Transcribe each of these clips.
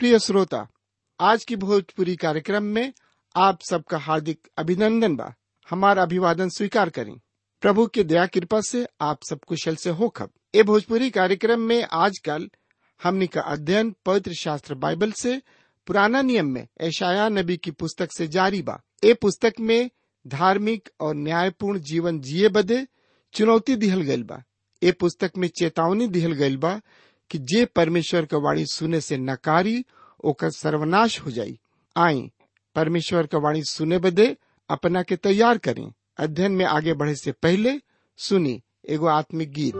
प्रिय श्रोता आज की भोजपुरी कार्यक्रम में आप सबका हार्दिक अभिनंदन बा हमारा अभिवादन स्वीकार करें प्रभु की दया कृपा से आप सब कुशल से हो खब ए भोजपुरी कार्यक्रम में आजकल हमनी का अध्ययन पवित्र शास्त्र बाइबल से पुराना नियम में ऐशाया नबी की पुस्तक से जारी बा ए पुस्तक में धार्मिक और न्यायपूर्ण जीवन जिए बदे चुनौती दिहल गइल बा ए पुस्तक में चेतावनी दिहल गइल बा कि जे परमेश्वर का वाणी सुने से नकारी ओकर सर्वनाश हो जाई आई परमेश्वर का वाणी सुने बदे अपना के तैयार करें अध्ययन में आगे बढ़े से पहले सुनी एगो आत्मिक गीत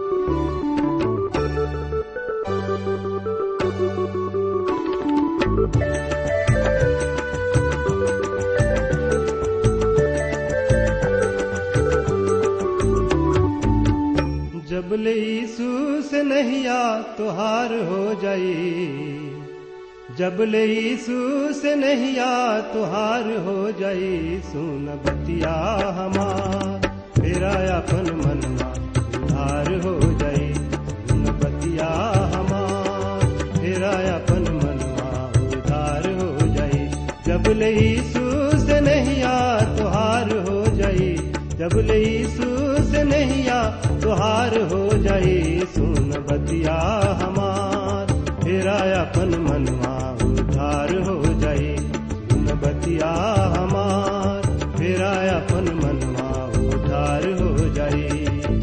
जब ले यीशु से नहिया तुहार हो जाई जब ले यीशु से नहिया तुहार हो जाई सुन बतिया हमार मेरा अपन मनवा उधार हो जाई सुन बतिया हमार मेरा अपन मनवा उधार हो जाई जब ले यीशु से नहिया तुहार हो जाई जब ले यीशु से नहिया तुहार हो जाई सुन बतिया हमार तेरा अपन मनवा उधार हो जाई सुन बतिया हमार तेरा अपन मनवा उधार हो जाई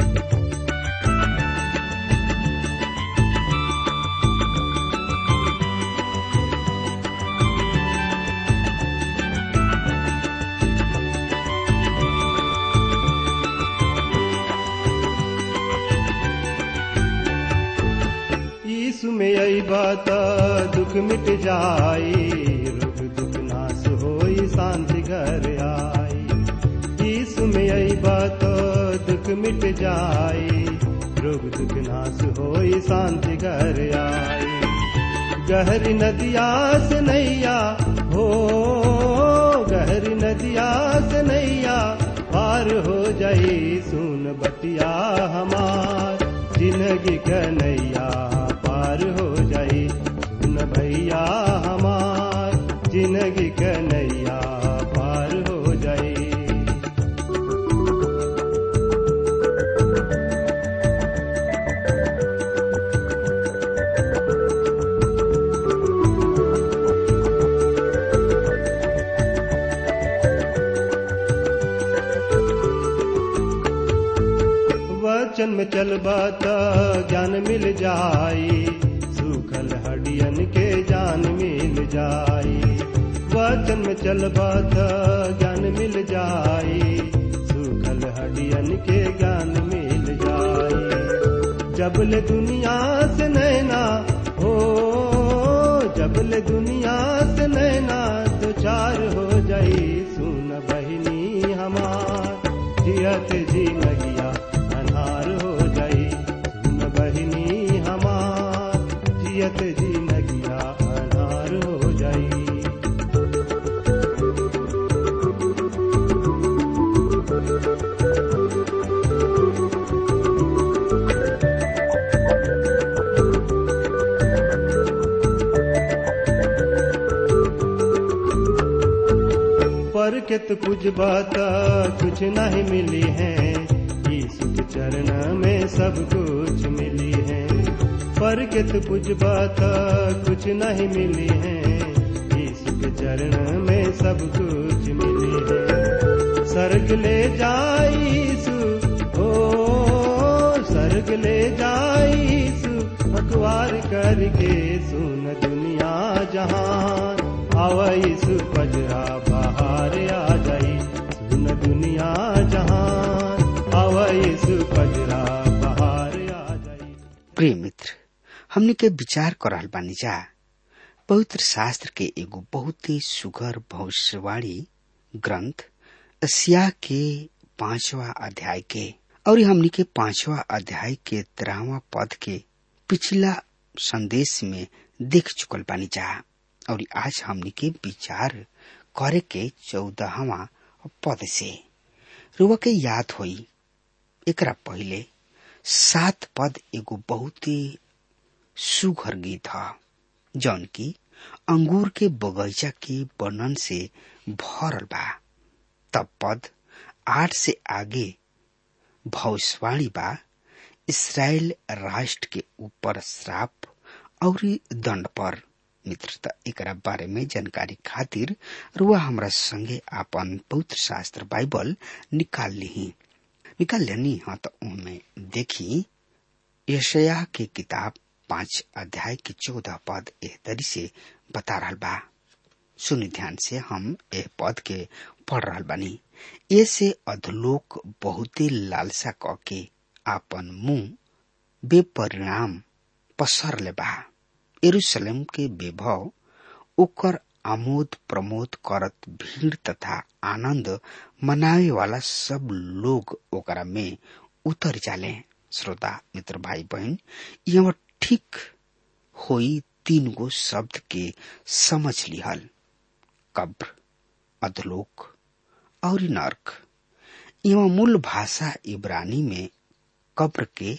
यीशु में आई बात दुख मिट जाई रोग दुख नाश होई शांति घर आई यीशु में आई बात दुख मिट जाई रोग दुख नाश होई शांति घर आई गहरी नदिया से नैया हो गहरी नदिया से नैया पार हो जाई सुन बतिया हमार जिंदगी कन्हैया पार हो जाई सुन भैया हमार जिंदगी कन्हैया पार हो जाई वचन में चलबा त ज्ञान मिल जाई सूखल हडियन के जान मिल जाई वचन में चलबा त ज्ञान मिल जाई सूखल हडियन के ज्ञान मिल जाई जबल दुनिया से नैना हो जबल दुनिया से नैना तो चार हो जाई सुन बहिनी हमार जियत जी लगिया अनार हो जाई सुन बहिनी हमार जियत जी लगिया अनार हो जाई पर के तो कुछ बात कुछ नहीं मिली है यीशु के चरण में सब कुछ मिली है पर के तो कुछ बात कुछ नहीं मिली है यीशु के चरण में सब कुछ मिली है सर्ग ले जाई यीशु ओ सर्ग ले जाई यीशु अखबार करके सुन दुनिया जहान आवा यीशु पजरा बाहर आ जाई सुन दुनिया जहान आवा यीशु पजरा बाहर आ जाई प्रिय मित्र हमने के विचार करल बानी जा पवित्र शास्त्र के एगो बहुत ही सुघर भविष्यवाणी ग्रंथ एशिया के पांचवा अध्याय के और हमने के पांचवा अध्याय के तेरहवा पद के पिछला संदेश में देख चुकल बानी जा और आज हमने के विचार करे के चौदहवा पद से रुआ के याद होई एकरा पहले सात पद एगो बहुत ही सुघर गीत ह जौन की अंगूर के बगीचा के वर्णन से भरल बा तब पद आठ से आगे भविष्यवाणी बा इसराइल राष्ट्र के ऊपर श्राप और दंड पर मित्रता एकरा बारे में जानकारी खातिर रुआ हमरा संगे आपन पवित्र शास्त्र बाइबल निकाल ली निकाल लेनी हाँ तो उनमें देखी यशया के किताब पांच अध्याय के चौदह पद एह तरी से बता रहा बा सुनि ध्यान से हम एह पद के पढ़ रहा बानी ये से अधलोक बहुते लालसा क के आपन मुंह बेपरिणाम पसर ले बा यरूशलेम के वैभव ओकर आमोद प्रमोद करत भीड़ तथा आनंद मनावे वाला सब लोग ओकरा में उतर जाले श्रोता मित्र भाई बहन यहाँ ठीक होई तीन गो शब्द के समझ लिहल कब्र अधलोक और नर्क यहाँ मूल भाषा इब्रानी में कब्र के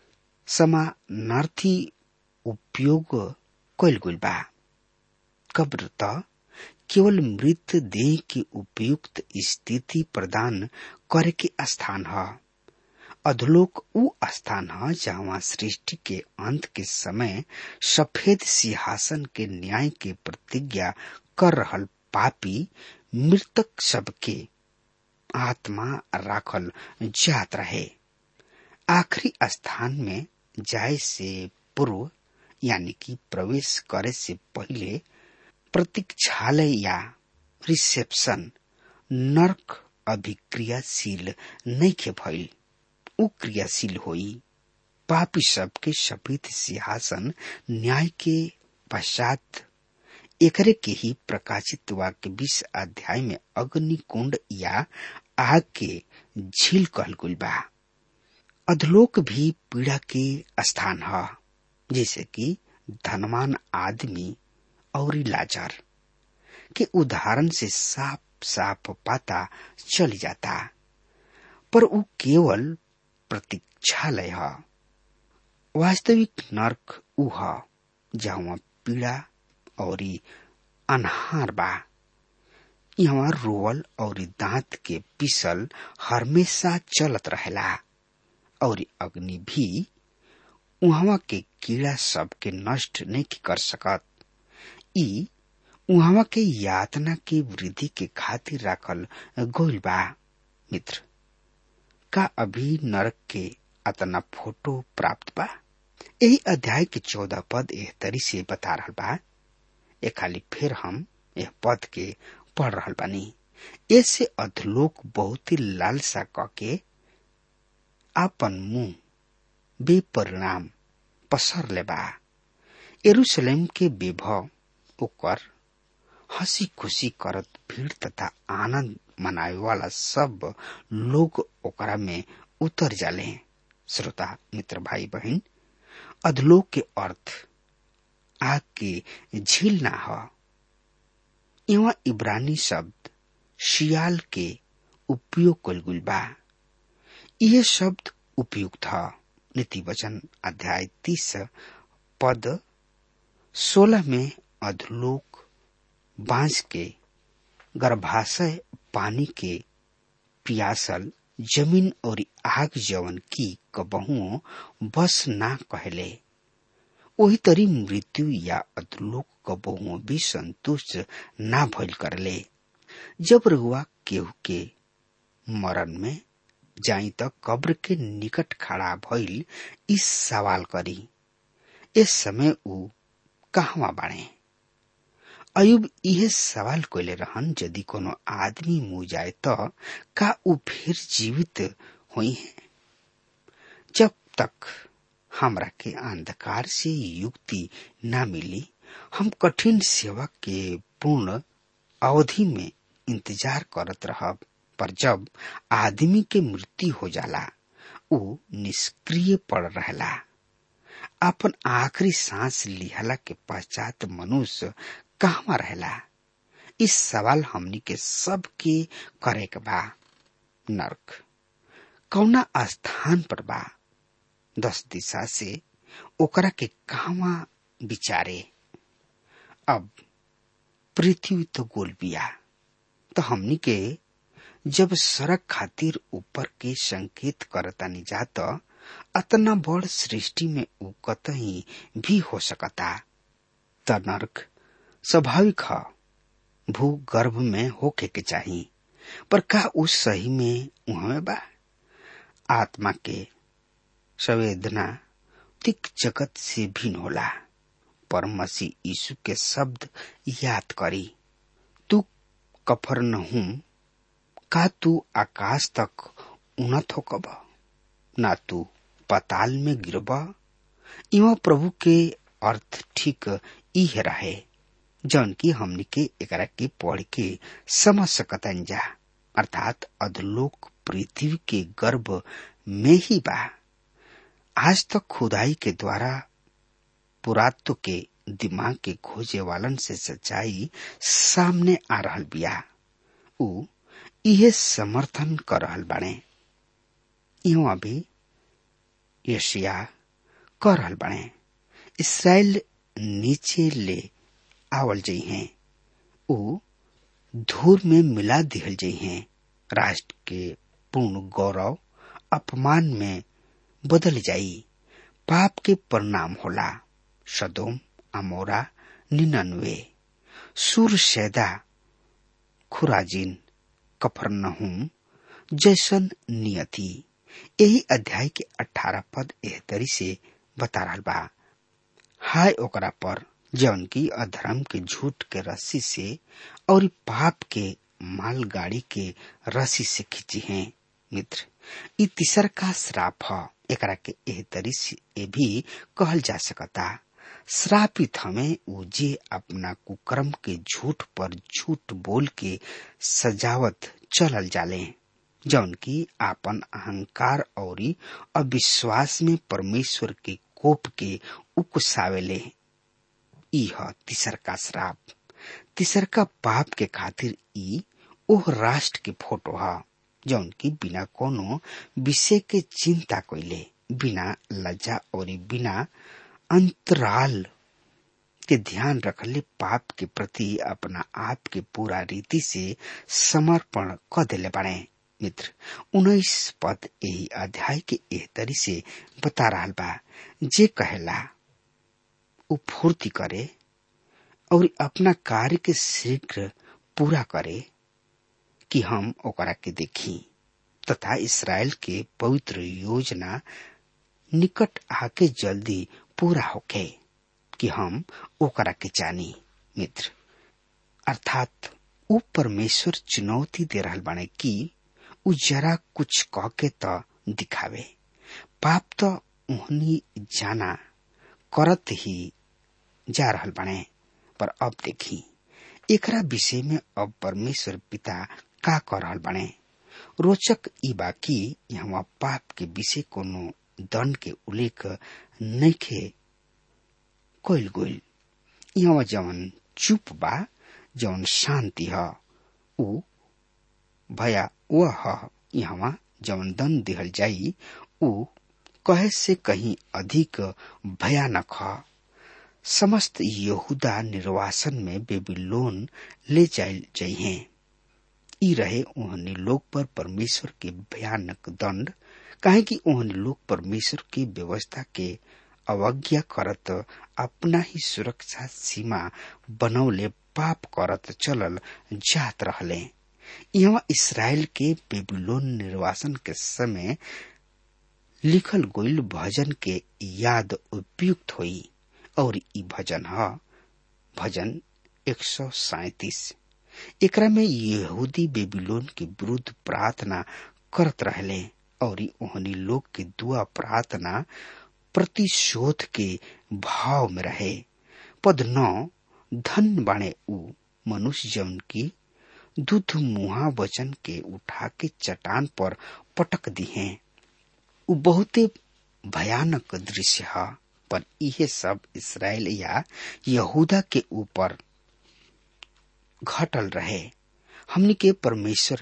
समानार्थी उपयोग कैल गइल बा कब्र त केवल मृत देह की उपयुक्त स्थिति प्रदान करे के स्थान ह अधलोक ऊ स्थान ह जहाँ सृष्टि के अंत के समय सफेद सिंहासन के न्याय के प्रतिज्ञा कर रहल पापी मृतक सबके आत्मा राखल जात रहे आखिरी स्थान में जाए से पूर्व यानी कि प्रवेश करे से पहले प्रतीक्षालय या रिसेप्शन नर्क अभिक्रियाशील नहीं के भइल उ क्रियाशील होई पापी सबके सफेद सिंहासन न्याय के पश्चात एकरे के ही प्रकाशित वाक्य बीस अध्याय में अग्नि कुंड या आग के झील कहल गुल बा अधलोक भी पीड़ा के स्थान है जैसे कि धनवान आदमी और लाचार के उदाहरण से साफ साफ पता चल जाता पर वो केवल प्रतीक्षालय है वास्तविक नर्क ऊ है जहाँ पीड़ा और अनहार बा यहाँ रोवल और दांत के पिसल हमेशा चलत रहेला और अग्नि भी उहवा के कीड़ा सब के नष्ट नहीं कर सकत ई उहवा के यातना के वृद्धि के खातिर राखल गोइल बा मित्र का अभी नरक के अतना फोटो प्राप्त बा यही अध्याय के चौदह पद एह तरी से बता रहा बा ए खाली फिर हम यह पद के पढ़ रहा बानी ऐसे अधलोक बहुत ही लालसा क के आपन मुंह बेपरिणाम पसर ले बा एरूशलेम के विभव ओकर हंसी खुशी करत भीड़ तथा आनंद मनावे वाला सब लोग ओकरा में उतर जाले श्रोता मित्र भाई बहन अधलोक के अर्थ आग के झील ना ह यहाँ इब्रानी शब्द शियाल के उपयोग कल गुल बा यह शब्द उपयुक्त है नीति वचन अध्याय तीस पद सोलह में अधलोक बांस के गर्भाशय पानी के पियासल जमीन और आग जवन की कबहुओं बस ना कहले वही तरी मृत्यु या अधलोक कबहुओं भी संतुष्ट ना भइल करले जब रहुआ केहू के मरण में जाई त कब्र के निकट खड़ा भइल इस सवाल करी इस समय ऊ कहवा बाणे अयुब यह सवाल कैले रहन यदि कोनो आदमी मुँह जाए तो का ऊ फिर जीवित हुई है जब तक हमरा के अंधकार से युक्ति न मिली हम कठिन सेवा के पूर्ण अवधि में इंतजार करत रहब पर जब आदमी के मृत्यु हो जाला ऊ निष्क्रिय पड़ रहला अपन आखिरी सांस लिहला के पश्चात मनुष्य कहवा रहेला इस सवाल हमनी के सब के करे के बा नर्क कौना स्थान पर बा दस दिशा से ओकरा के कहवा विचारे अब पृथ्वी तो गोल बिया तो हमनी के जब सड़क खातिर ऊपर के संकेत करतानी जात अतना बड़ सृष्टि में उ कतही भी हो सकता त नर्क स्वाभाविक ह भू गर्भ में होके के चाही पर का उस सही में उहमे बा आत्मा के संवेदना तिक जगत से भिन्न होला पर मसीह यीशु के शब्द याद करी तू कफर नहूं का तू आकाश तक उन्नत हो कब ना तू पताल में गिरब इवा प्रभु के अर्थ ठीक इहे रहे जौन की हमनी के एकरा के पढ़ के समझ सकतन जा अर्थात अधलोक पृथ्वी के गर्भ में ही बा आज तक खुदाई के द्वारा पुरात्व के दिमाग के खोजे वालन से सच्चाई सामने आ रहल बिया उ इहे समर्थन कर रहल बाणे इहो अभी यशिया कर रहल बाणे इसराइल नीचे ले आवल जई हैं उ धूर में मिला दिहल जई हैं राष्ट्र के पूर्ण गौरव अपमान में बदल जाई पाप के परिणाम होला सदोम अमोरा निन्नवे सुर सैदा खुराजिन कफरनहुम जैसन नियति यही अध्याय के अठारह पद एहतरी से बता रहा बा हाय ओकरा पर जौन की अधर्म के झूठ के रस्सी से और पाप के मालगाड़ी के रस्सी से खींची हैं मित्र इ तीसर का श्राप ह एकरा के एह तरी से भी कहल जा सकता श्रापित हमें उ जे अपना कुकर्म के झूठ पर झूठ बोल के सजावत चलल जाले जौन की आपन अहंकार और अविश्वास में परमेश्वर के कोप के उकसावेले यह तीसर का श्राप तीसर का पाप के खातिर ई ओह राष्ट्र के फोटो है जौन की बिना कोनो विषय के चिंता कोइले बिना लज्जा और बिना अंतराल के ध्यान रखले पाप के प्रति अपना आप के पूरा रीति से समर्पण क दिले बने मित्र उन्नीस पद यही अध्याय के एह तरी से बता रहा बा जे कहेला उ फूर्ति करे और अपना कार्य के शीघ्र पूरा करे कि हम ओकरा के देखी तथा इसराइल के पवित्र योजना निकट आके जल्दी पूरा होके कि हम ओकरा के जानी मित्र अर्थात उ परमेश्वर चुनौती दे रहल बाने कि उ जरा कुछ कह के त दिखावे पाप तो उहनी जाना करत ही जा रहल बाने पर अब देखी एकरा विषय में अब परमेश्वर पिता का कर रहल बाने रोचक ई बा कि यहाँ पाप के विषय कोनो दंड के उल्लेख नइखे कोइल गोइल यहाँ जवन चुप बा जवन शांति ह उ भया वह ह यहाँ जवन दंड दिहल जाई उ कहे से कहीं अधिक भयानक ह समस्त यहूदा निर्वासन में बेबीलोन ले जायल जइहे ई रहे ओहनी लोग पर परमेश्वर के भयानक दंड काहे कि ओहनी लोग परमेश्वर की व्यवस्था के अवज्ञा करत अपना ही सुरक्षा सीमा बनौले पाप करत चलल जात रहले यहाँ इसराइल के बेबीलोन निर्वासन के समय लिखल गोइल भजन के याद उपयुक्त हुई और ई भजन ह भजन एक सौ सैतीस एकरा में यहूदी बेबीलोन के विरुद्ध प्रार्थना करत रहले और ओहनी लोग के दुआ प्रार्थना प्रतिशोध के भाव में रहे पद नौ धन बाणे उ मनुष्य जौन की दुध मुहा वचन के उठा के चट्टान पर पटक दी है उ बहुते भयानक दृश्य है पर यह सब इसराइल या यहूदा के ऊपर घटल रहे हमनी के परमेश्वर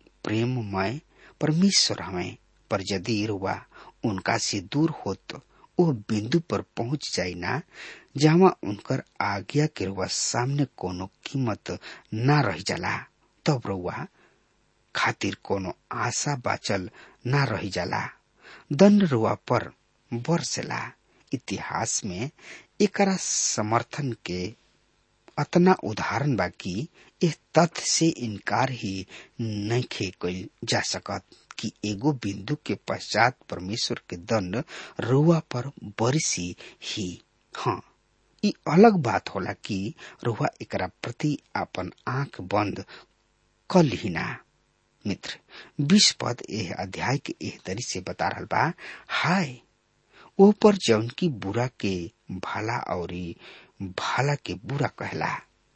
प्रेममय परमेश्वर हमें पर यदि रुआ उनका से दूर होत ओ बिंदु पर पहुंच जाई ना जहाँ उनकर आज्ञा के रुआ सामने कोनो कीमत ना रह जाला तब रुआ खातिर कोनो आशा बाचल ना रह जाला दंड रुआ पर बरसेला इतिहास में एकरा समर्थन के अतना उदाहरण बा कि यह तथ्य से इनकार ही नहीं कल जा सकत कि एगो बिंदु के पश्चात परमेश्वर के दंड रुआ पर बरसी ही हाँ ई अलग बात होला कि रुआ एकरा प्रति अपन आंख बंद कर लिहिना मित्र बीस पद एह अध्याय के एह तरी से बता रहा बा हाय ओ पर जौन की बुरा के भला और भाला के बुरा कहला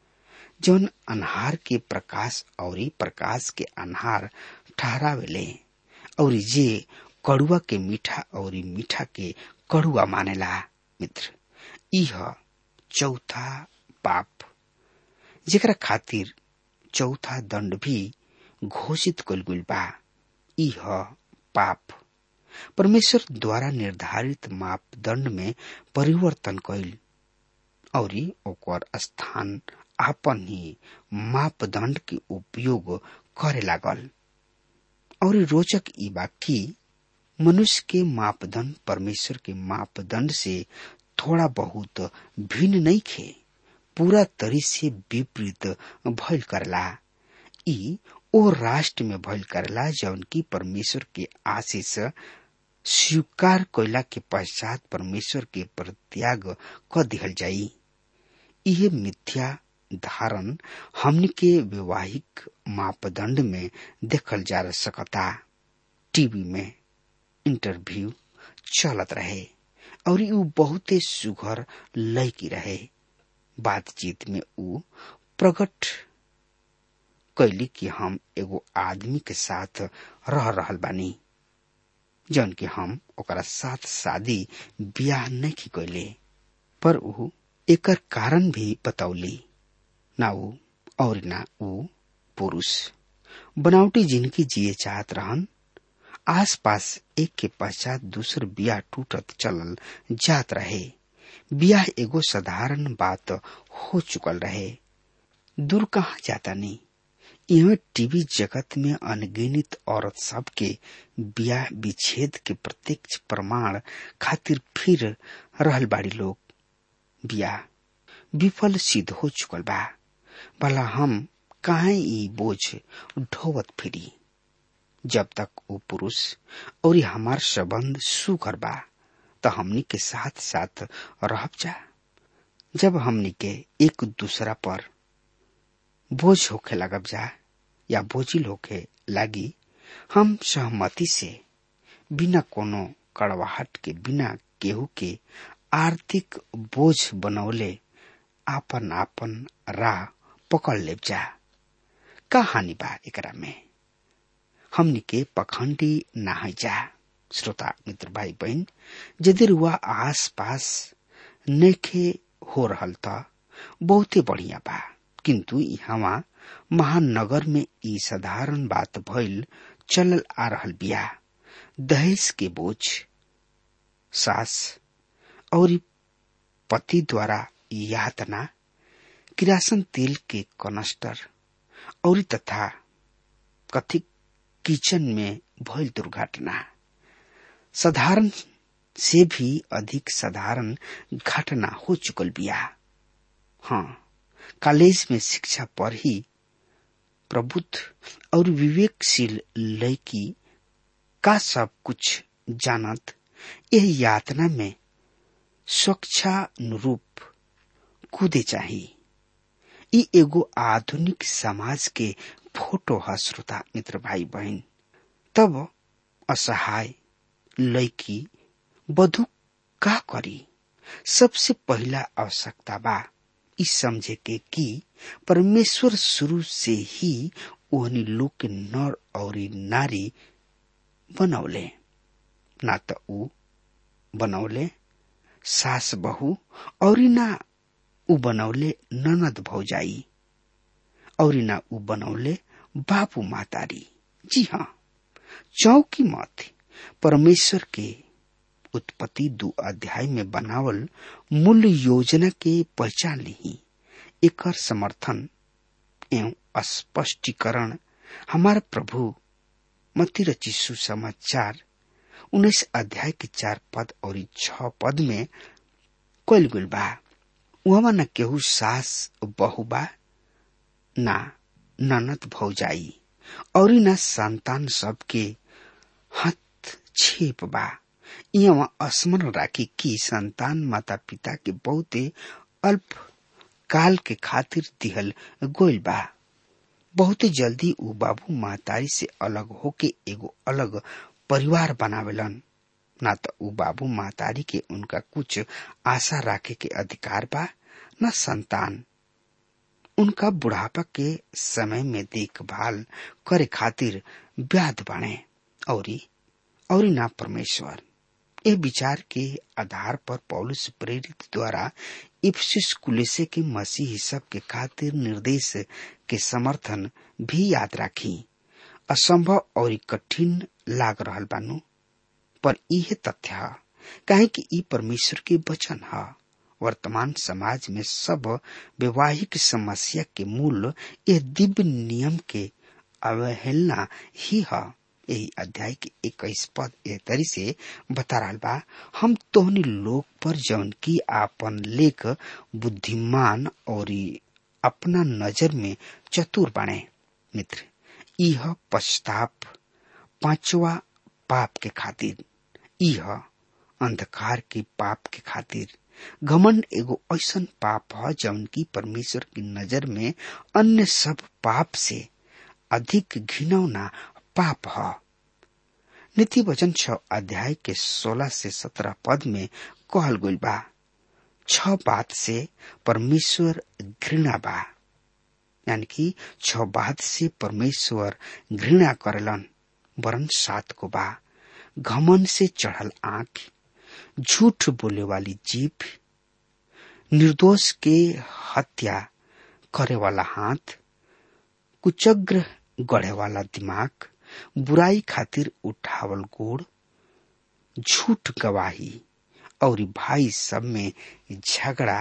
जौन अनहार के प्रकाश और प्रकाश के अनहार ठहरावेले और जे कड़ुआ के मीठा और मीठा के कड़ुआ मानेला मित्र यह चौथा पाप जेकरा खातिर चौथा दंड भी घोषित कल गुल बा यह पाप परमेश्वर द्वारा निर्धारित मापदंड में परिवर्तन कैल और ओकर स्थान आपन ही मापदंड के उपयोग करे लागल और रोचक ई बा कि मनुष्य के मापदंड परमेश्वर के मापदंड से थोड़ा बहुत भिन्न नहीं खे पूरा तरी से विपरीत भइल करला ई ओ राष्ट्र में भइल करला जौन की परमेश्वर के आशीष स्वीकार कैला के पश्चात परमेश्वर के परित्याग क दिहल जाई यह मिथ्या धारण हमन के वैवाहिक मापदंड में देखल जा सकता टीवी में इंटरव्यू चलत रहे और ऊ बहुते सुघर लयकी रहे बातचीत में ऊ प्रकट कैली कि हम एगो आदमी के साथ रह रहल बानी जौन कि हम ओकरा साथ शादी ब्याह नहीं कैले पर ऊ एकर कारण भी बतौली ना ऊ और ना ऊ पुरुष बनावटी जिंदगी जिए चाहत रहन आस पास एक के पश्चात दूसर बिया टूटत चलल जात रहे बियाह एगो साधारण बात हो चुकल रहे दूर कहा जाता नहीं यह टीवी जगत में अनगिनित औरत सब के ब्याह विच्छेद के प्रत्यक्ष प्रमाण खातिर फिर रहल बाड़ी लोग ब्याह विफल सिद्ध हो चुकल बा भला हम काहे ई बोझ ढोवत फिरी जब तक वो पुरुष और हमार संबंध सुकर बा तो हमनी के साथ साथ रह जा जब हमनी के एक दूसरा पर बोझ होखे लगब जा या बोझिल होखे लागी हम सहमति से बिना कोनो कड़वाहट के बिना केहू के आर्थिक बोझ बनौले आपन आपन राह पकड़ ले जा का हानि बा एकरा में हमनी के पखंडी ना है जा श्रोता मित्र भाई बहन यदि रुआ आस पास नेखे हो रहल त बहुते बढ़िया बा किंतु यहाँ महानगर में ई साधारण बात भइल चलल आ रहल बिया दहेज के बोझ सास और पति द्वारा यातना किरासन तेल के कनस्टर और तथा कथित किचन में भइल दुर्घटना साधारण से भी अधिक साधारण घटना हो चुकल बिया हाँ कॉलेज में शिक्षा पर ही प्रबुद्ध और विवेकशील लड़की का सब कुछ जानत यह यातना में स्वच्छानुरूप कूदे चाहिए ई एगो आधुनिक समाज के फोटो है श्रोता मित्र भाई बहन तब असहाय लड़की बधु का करी सबसे पहला आवश्यकता बा इस समझे के कि परमेश्वर शुरू से ही ओहनी लोग के नर और नारी बनौले ना तो ऊ बनौले सास बहू और ना ऊ बनौले ननद भौजाई और ना ऊ बनौले बापू मातारी जी हाँ चौकी मत परमेश्वर के उत्पत्ति दो अध्याय में बनावल मूल योजना के पहचान ली एकर समर्थन एवं स्पष्टीकरण हमारे प्रभु मती रची सुसमाचार उन्नीस अध्याय के चार पद और छ पद में कल गुल बा वहां न केहू सास बहु बा ना ननद भौजाई और न संतान सबके हस्तक्षेप बा यहाँ स्मरण राखी कि संतान माता पिता के बहुते अल्प काल के खातिर दिहल गोइल बा बहुते जल्दी उ बाबू महतारी से अलग होके एगो अलग परिवार बनावेलन ना तो उ बाबू महतारी के उनका कुछ आशा राखे के अधिकार बा न संतान उनका बुढ़ापा के समय में देखभाल करे खातिर व्याध बने औरी और ना परमेश्वर ये विचार के आधार पर पौलुस प्रेरित द्वारा इफ्सिस कुलेसे के मसीह सब के खातिर निर्देश के समर्थन भी याद राखी असंभव और कठिन लाग रहल बानू पर यह तथ्य है काहे कि ई परमेश्वर के वचन है वर्तमान समाज में सब वैवाहिक समस्या के मूल यह दिव्य नियम के अवहेलना ही है यही अध्याय के इक्कीस पद ए तरी से बता रहा बा हम तोहनी लोग पर जौन की आपन लेख बुद्धिमान और अपना नजर में चतुर बने मित्र यह पश्चाताप पांचवा पाप के खातिर यह अंधकार के पाप के खातिर घमंड एगो ऐसन पाप है जौन की परमेश्वर की नजर में अन्य सब पाप से अधिक घिनौना पाप है नीति वचन छ अध्याय के सोलह से सत्रह पद में कहल गई बा छ बात से परमेश्वर घृणा बा यानी कि छ बात से परमेश्वर घृणा करलन वरन सात को बा घमन से चढ़ल आंख झूठ बोले वाली जीप निर्दोष के हत्या करे वाला हाथ कुचग्र गढ़े वाला दिमाग बुराई खातिर उठावल गोड़ झूठ गवाही और भाई सब में झगड़ा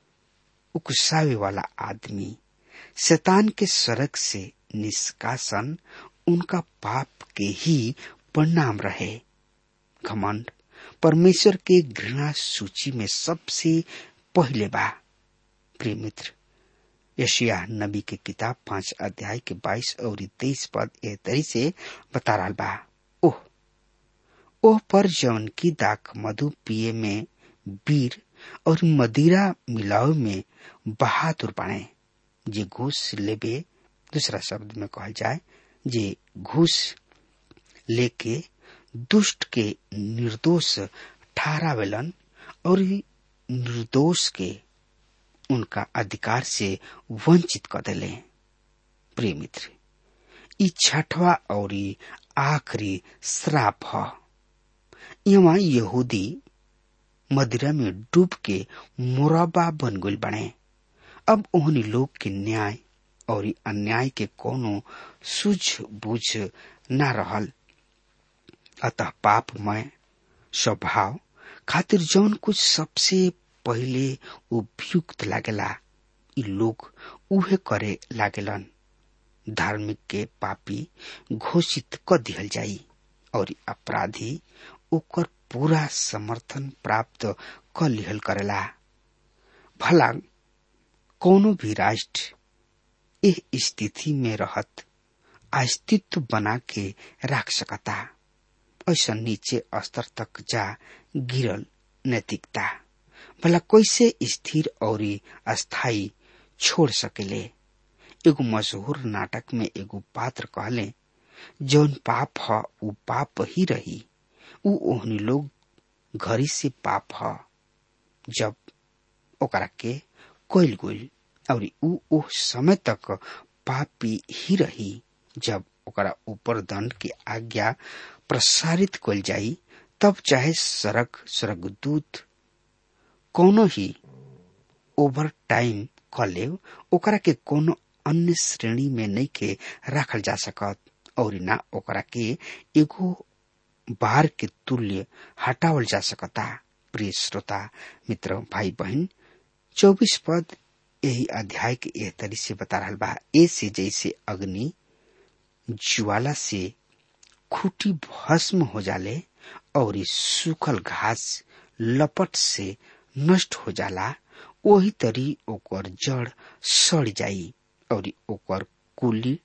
उकसावे वाला आदमी शैतान के सड़क से निष्कासन उनका पाप के ही परिणाम रहे घमंड परमेश्वर के घृणा सूची में सबसे पहले बा प्रिय मित्र यशिया नबी के किताब पांच अध्याय के बाईस और तेईस पद ए तरी से बता रहा बा ओह ओह पर जौन की दाक मधु पिए में बीर और मदिरा मिलाव में बहादुर बने जे घूस लेबे दूसरा शब्द में कहल जाए जे घूस लेके दुष्ट के निर्दोष ठहरावेलन और निर्दोष के उनका अधिकार से वंचित कर दिले प्रिय मित्र ई छठवा और आखिरी श्राप है यहाँ यहूदी मदिरा में डूब के मुरबा बन गई बने अब उन्हीं लोग के न्याय और अन्याय के कोनो सूझ बूझ न रहल अतः पापमय स्वभाव खातिर जौन कुछ सबसे पहिले उपयुक्त लागेला इ लोग उहे करे लागेलन धार्मिक के पापी घोषित क दिहल जाई और अपराधी ओकर पूरा समर्थन प्राप्त क लिहल करेला भला कोनो भी राष्ट्र एह स्थिति में रहत अस्तित्व बना के रख सकता ऐसा नीचे स्तर तक जा गिरल नैतिकता भला कैसे स्थिर और अस्थाई छोड़ सकेले एगो मशहूर नाटक में एगो पात्र कहले जौन पाप ह उ पाप ही रही उ ओहनी लोग घरी से पाप ह जब ओकरा के कोइल गोइल और उ ओह समय तक पापी ही रही जब ओकरा ऊपर दंड के आज्ञा प्रसारित कल जाई तब चाहे सड़क स्वर्गदूत कोनो ही ओवर टाइम क ले ओकरा के कोनो अन्य श्रेणी में नहीं के रखल जा सकत और ना ओकरा के एगो बार के तुल्य हटावल जा सकता प्रिय श्रोता मित्र भाई बहन चौबीस पद यही अध्याय के एह तरी से बता रहा बा ऐसे जैसे अग्नि ज्वाला से खूटी भस्म हो जाले और सूखल घास लपट से नष्ट हो जाला वही तरी ओकर जड़ सड़ जाई और ओकर कुली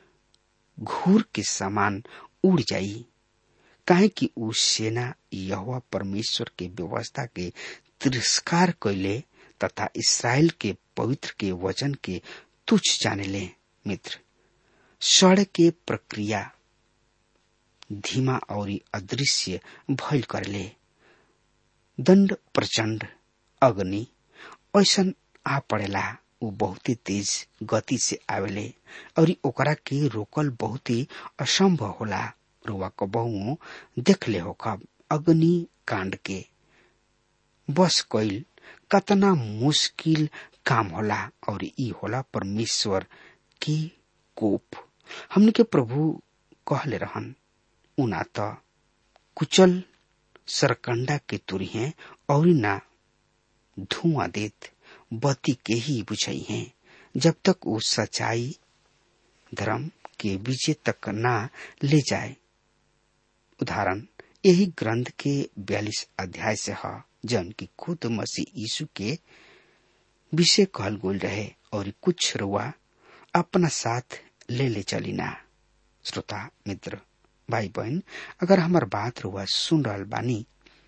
घूर के समान उड़ जाई काहे कि उ सेना यहोवा परमेश्वर के व्यवस्था के तिरस्कार कैले तथा इसराइल के पवित्र के वचन के तुच्छ जाने ले मित्र सड़ के प्रक्रिया धीमा और अदृश्य भइल करले दंड प्रचंड अग्नि ऐसन आ पड़ेला उ बहुत ही तेज गति से आवेले और ओकरा के रोकल बहुत ही असंभव होला रुआ कबहू देख ले हो कब अग्नि कांड के बस कईल कतना मुश्किल काम होला और ई होला परमेश्वर की कोप हमने के प्रभु कहले रहन उना त कुचल सरकंडा के तुरी हैं और ना धुआं देत बत्ती के ही बुझाई हैं जब तक वो सच्चाई धर्म के विजय तक ना ले जाए उदाहरण यही ग्रंथ के बयालीस अध्याय से है जन की खुद मसीह यीशु के विषय कहल गोल रहे और कुछ रुआ अपना साथ ले ले चलीना श्रोता मित्र भाई बहन अगर हमार बात रुआ सुन रहल बानी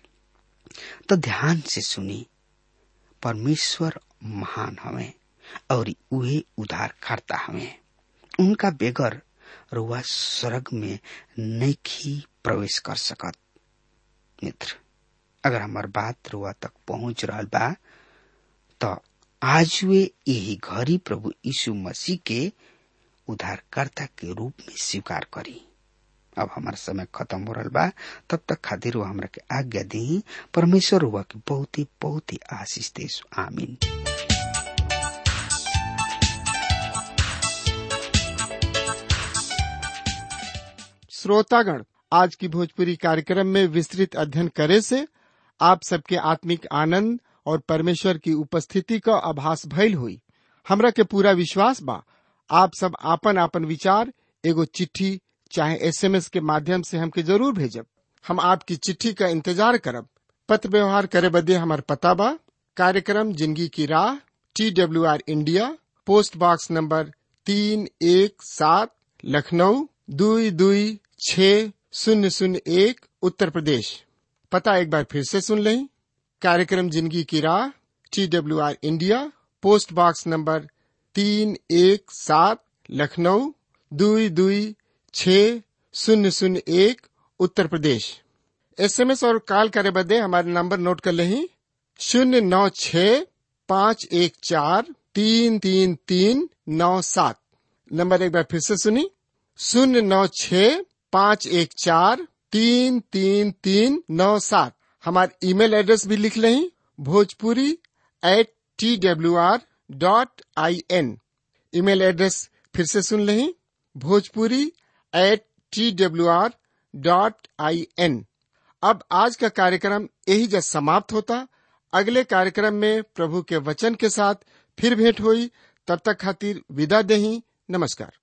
तो ध्यान से सुनी परमेश्वर महान हवे और उहे उधार करता हवे उनका बेगर रुआ स्वर्ग में नैखी प्रवेश कर सकत मित्र अगर हमार बात रुआ तक पहुंच रहा बा तो आज वे यही घड़ी प्रभु यीशु मसीह के उद्धारकर्ता के रूप में स्वीकार करी अब हमारा समय खत्म हो रहा बा तब तक खातिर वो हमरा के आज्ञा दी परमेश्वर हुआ की बहुत ही बहुत ही आशीष दे आमीन श्रोतागण आज की भोजपुरी कार्यक्रम में विस्तृत अध्ययन करे से आप सबके आत्मिक आनंद और परमेश्वर की उपस्थिति का आभास भइल हुई हमरा के पूरा विश्वास बा आप सब आपन आपन विचार एगो चिट्ठी चाहे एसएमएस के माध्यम से हमके जरूर भेजब हम आपकी चिट्ठी का इंतजार करब पत्र व्यवहार करे बदे हमार पता बा कार्यक्रम जिंदगी की राह T W R India post box number तीन एक सात लखनऊ दुई दुई छ शून्य शून्य एक उत्तर प्रदेश पता एक बार फिर से सुन लें कार्यक्रम जिंदगी की राह T W R India post box number तीन एक सात लखनऊ दुई दुई छ शून्य शून्य एक उत्तर प्रदेश एसएमएस और कॉल करे बदे हमारे नंबर नोट कर लें शून्य नौ छ पाँच एक चार तीन तीन तीन नौ सात नंबर एक बार फिर से सुनी शून्य नौ छ पाँच एक चार तीन तीन तीन नौ सात हमारे ईमेल एड्रेस भी लिख लें Bhojpuri at T W R dot I N email address फिर से सुन लें Bhojpuri at T W R dot I N अब आज का कार्यक्रम यही जब समाप्त होता अगले कार्यक्रम में प्रभु के वचन के साथ फिर भेंट हुई तब तक खातिर विदा दही नमस्कार